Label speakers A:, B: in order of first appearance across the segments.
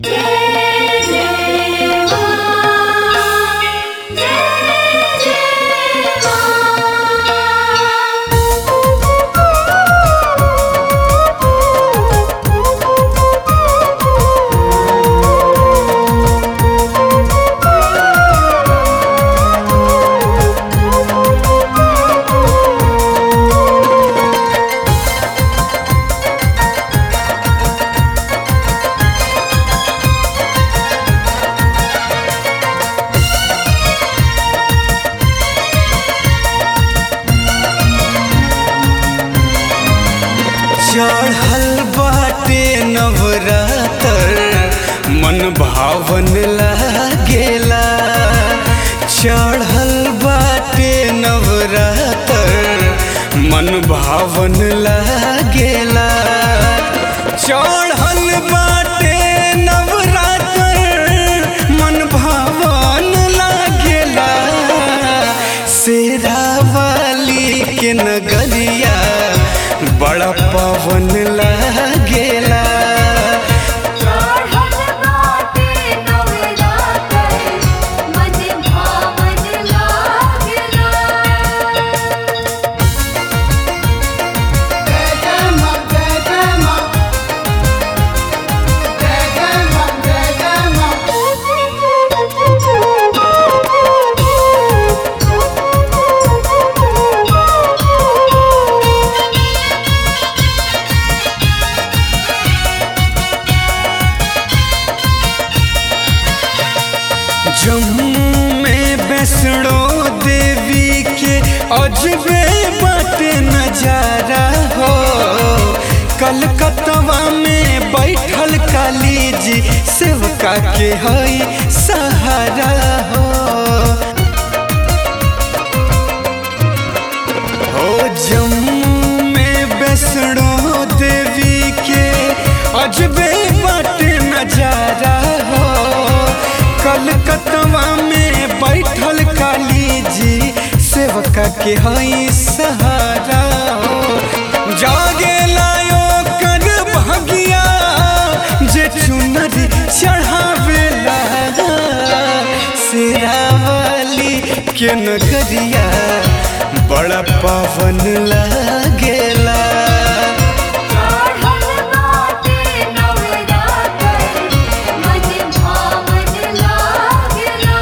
A: चढ़ल बाटे नवरातर मन भावन लागेला चढ़ल बाटे नवरातर मन भावन लागेला चढ़ल बाटे नवरातर मन भावन लागेला शेरा वाली के नगरिया बड़ा पवन लागेला
B: चढ़ल बाटे नवरातर मन भावन लागेला
A: जम्मू में वैष्णो देवी के अजबे बाटे नजारा हो कलकत्तवा में बैठल काली जी सेवका के हई सहारा हो हो जम्मू में वैष्णो देवी के अजबे बाटे नजारा हो कलकत्तवा में बैठल काली जी सेवका के हई सहारा हो जागे लायो कर भगिया जे चुनरी चढ़ावेला शेरावाली के नगरिया बड़ा पावन लागेला
B: चढ़ल बाटे नवरातर मन भावन लागेला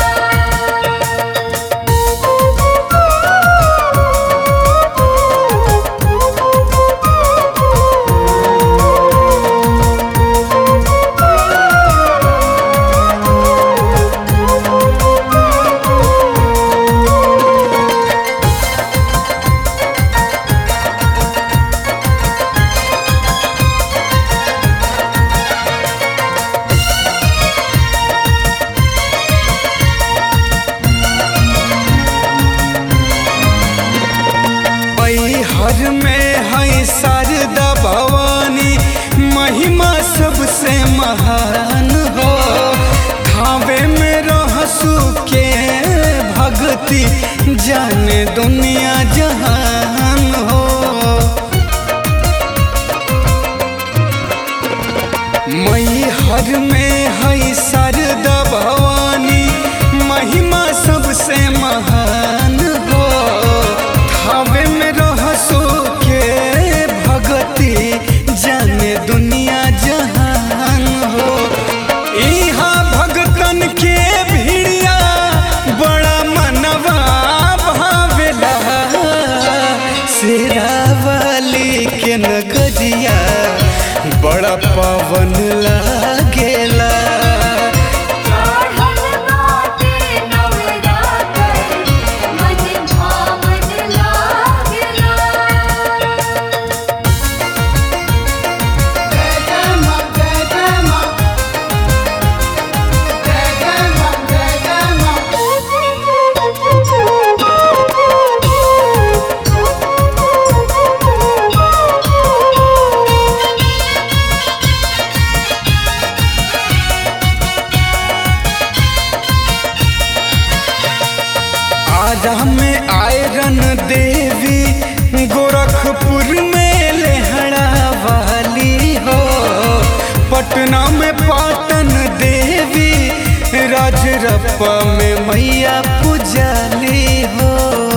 A: हर में है शारदा भवानी महिमा सबसे महान हो खावे में रहसु के भक्ति जाने दुनिया जहान हो मई हर में है शारदा भवानी महिमा सबसे महान हो थावे में रहसो के भगति जाने दुनिया जहान हो इहाँ भगतन के भिड़िया बड़ा मनवा भावेला शेरावाली के नगरिया बड़ा पावन लागेला
B: चढ़ल बाटे नवरातर मन भावन लागेला
A: आरा में आयरन देवी गोरखपुर में लेहड़ा वाली हो पटना में पाटन रजरप्पा में मैया पुजाली हो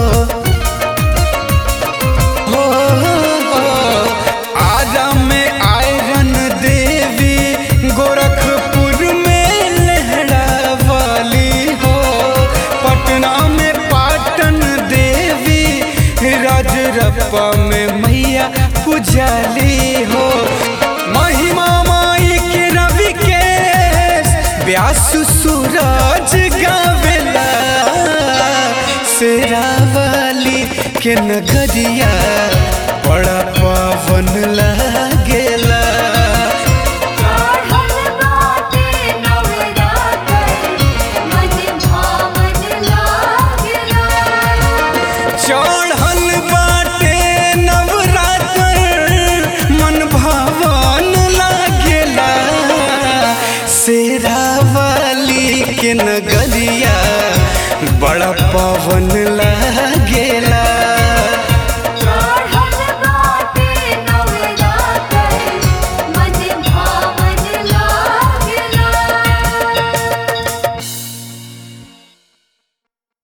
A: हो, हो। आरा में आयरन देवी गोरखपुर में लहरा वाली हो पटना में पाटन देवी राजरप्पा में मैया पुजाली हो महिमा माई के रवि के व्यास सूरज गावेला शेरावाली के नगरिया बड़ा पावन लागेला
B: चढ़ल बाटे नवरात्र मन भावन लागला
A: चढ़ल बाटे नवरात्र मन भावन लागेला शेरावाली के नगरिया बड़ा पावन लागेला